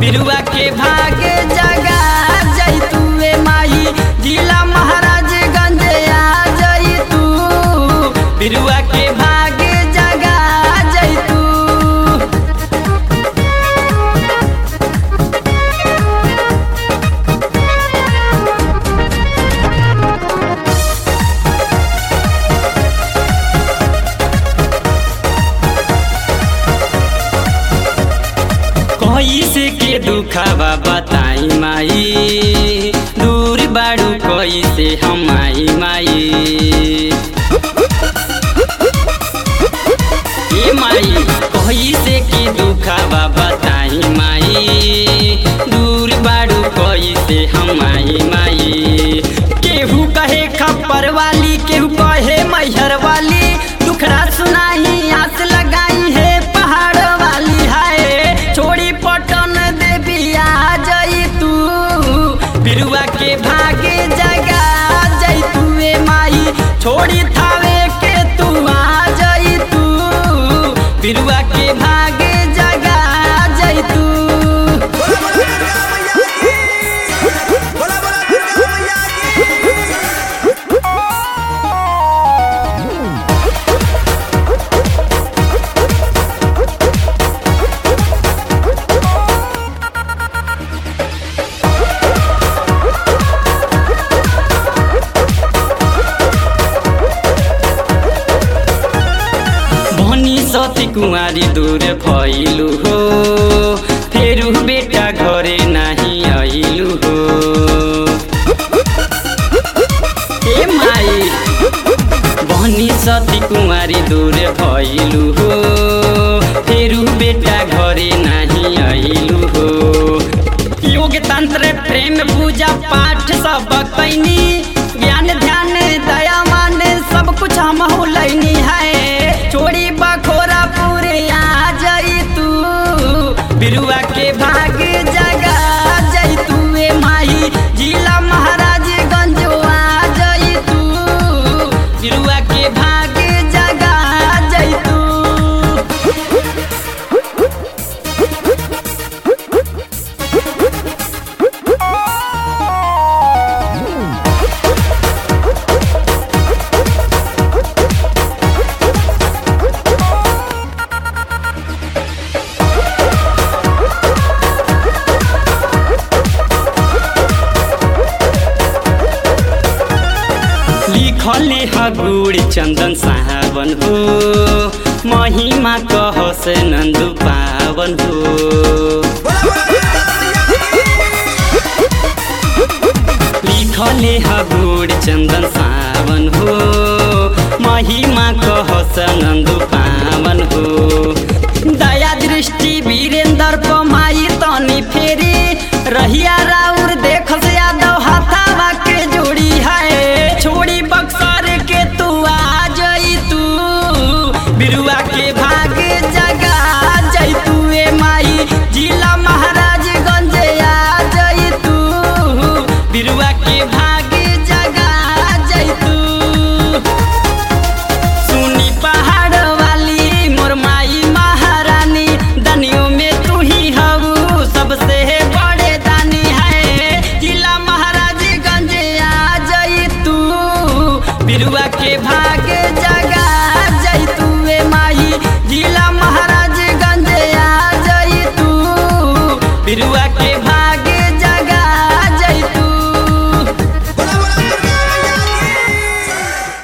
बिरुआ के भागे जगा जैतुए माई जिला महाराजगंज आ जैतू बिरुआ के भागे जगा जैतू कैसे के दुखावा बताई माई दूर बाड़ू कैसे हम आई माई ए माई कैसे के दुखावा बताई माई दूर बाड़ू कैसे हम आई माई केहू कहे खप्पर वाली केहू कहे मैहर वाली दुखड़ा सुनाई आस लगाई है पहाड़ वाली हाय छोड़ी पटन देवी आ जई तू बिरुआ के भागे जगा जई तू ए माई छोड़ी थावे के तू आ जई तू बिरुआ के भागे जगा जई तू बोला बोला दुर्गा मैया की भनी सती कुमारी दूर भइलु हो फेरु बेटा घरे नाही आइलु हो ए माई भनी सती कुमारी दूर भइलु हो फेरु बेटा घरे नाही आइलु हो योग तंत्र प्रेम पूजा पाठ सब कैनी ज्ञान ध्यान दया मान सब कुछ हम लैनी है छोड़ी बखोरा पूरे आ जाई तू बिरुआ के भाग जगा जाई तू ए माई जिला महाराजगंज आ जाई तू बिरुआ के भाग जगा जाई तू लिखले हगुड़ चंदन सावन हो महिमा कहस नंदु पावन हो बोला बोला दुर्गा मैया की लिखले हगुड़ चंदन सावन हो महिमा कहस नंदु पावन हो दया